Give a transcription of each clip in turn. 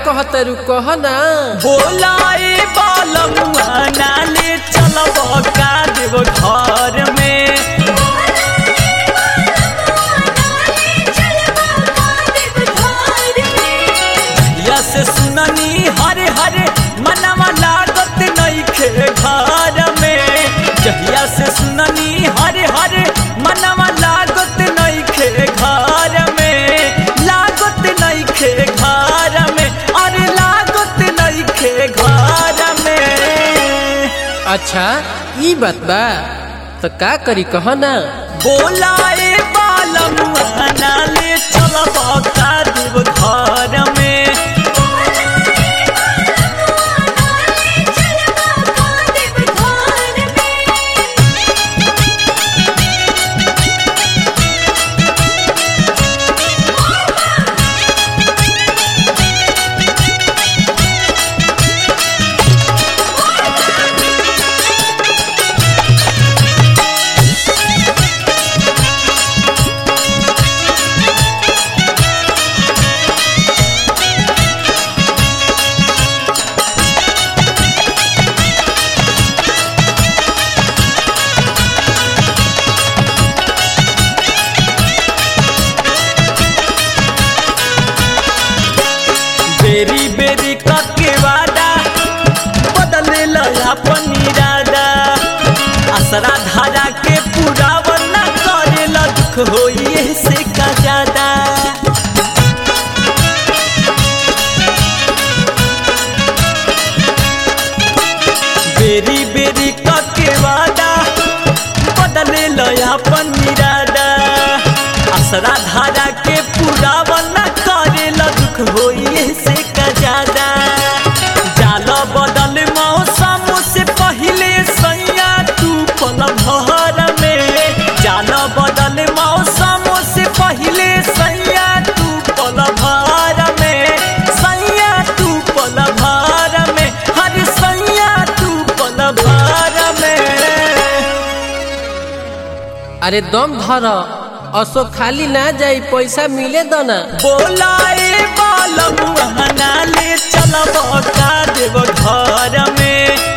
कहत रू कह ना बोलाए बालमुआ नाले चलब का देव घर में या से सुननी हरे हरे मनवा लागत नइखे घर में जहिया से सुननी हरे हरे मनवा लागत नइखे घर में लागत नइखे घर में अरे लागत नइखे घर में अच्छा ई बात बा तो का करी कह ना बोलाए बालमुआ नाले चलब का देव घर में बेरी बेरी कके वादा बदले अपन इरादा असरा धारा के पुरावन न करे दुख होइए से का ज्यादा बेरी बेरी कके वादा बदले अपन इरादा असरा धारा के पुरावन न करे दुख होइए से का ज्यादा जाल बदल मौसम से पहले सैया तू पल भर में जाल बदल मौसम से पहले सैया तू पल भर में सैया तू पल भर में हर सैया तू पल भर में अरे दम धर असो खाली ना जाई पैसा मिले दो ना बोलाए बालमुआ नाले चलब का देव घर में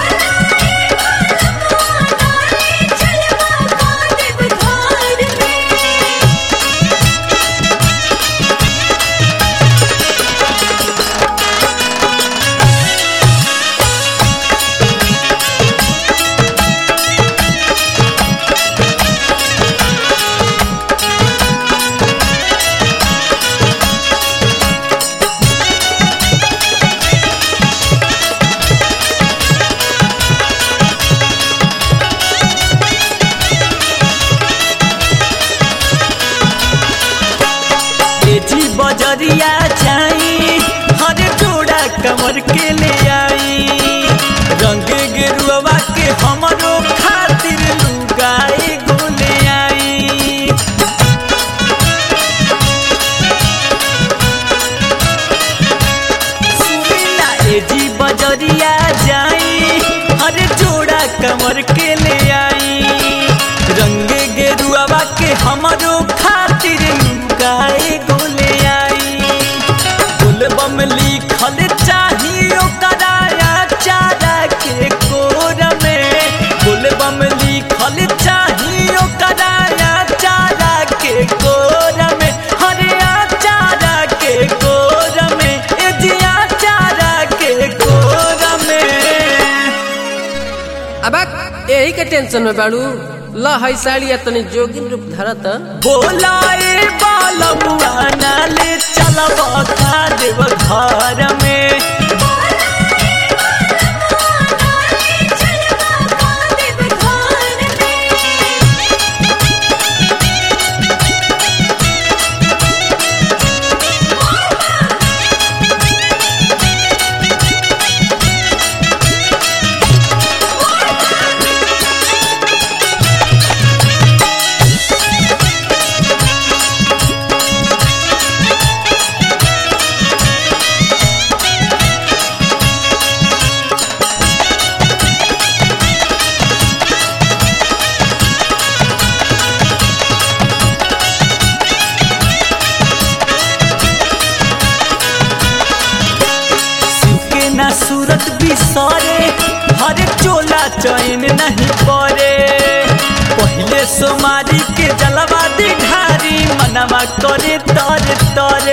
जी बजरिया जाई हर जोड़ा कमर के ले आई रंग गेरुआ के हमरो खातिर लुगाई गोले आई सुनीला ए जी बजरिया जाई हर जोड़ा कमर के ले आई रंग गेरुआ के हमरो खातिर लुगाई गोले आई बोलबम लिखल चाहिए कराया चारा के कोर में बोलबम लिखल चाहिए कराया चारा के कोर में हरिया चारा के कोर में एजिया चारा के कोर में अब यही के टेंशन में बाड़ू ल है साड़िया तनी जोगिन रूप धरत बोलाए बालमुआ नाले चलब का देव घर में न सूरत बिसरे हर चोला चैन नहीं परे पहले सोमारी के जलवा दिघारी मनवा करे तरे तरे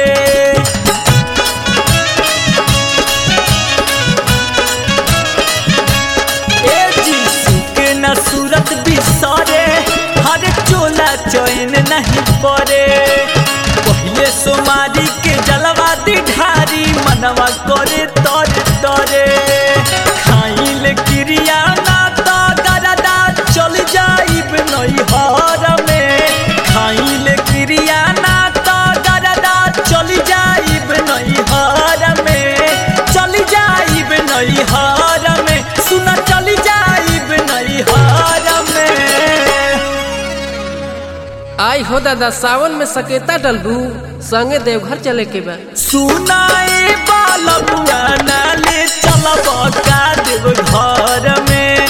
ए जीसू के न सूरत बिसरे हर चोला चैन नहीं परे पहले सोमारी के जलवा दिघारी मनवा करे तरे तरे खाइल क्रिया ना तो गरदा चल जाइब नैहर में खाइल क्रिया ना तो गरदा चल जाइब नैहर में चल जाइब नैहर में सुन चल जाइब नैहर में आई हो दादा सावन में सकेता डलबू संगे देवघर चले के बा सुनाए बालमुआ नाले चलब का देव घर में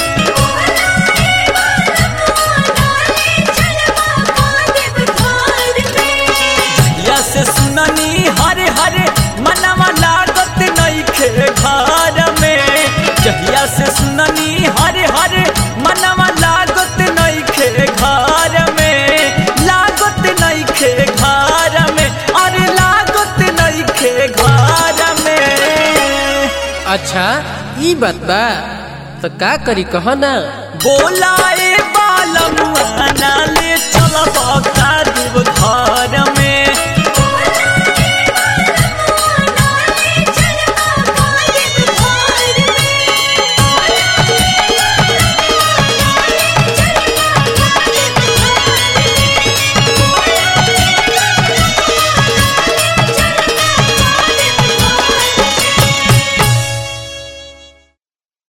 या से सुननी हरे हरे मनवा लागत नहीं खे घर में जहिया से सुननी हरे हरे मनवा लागत नहीं खे घर में लागत नहीं खे घर में अरे लागत नहीं खे घर में अच्छा ई बात बा तो का करी कह ना बोलाए बालमुआ नाले चलब का देव घर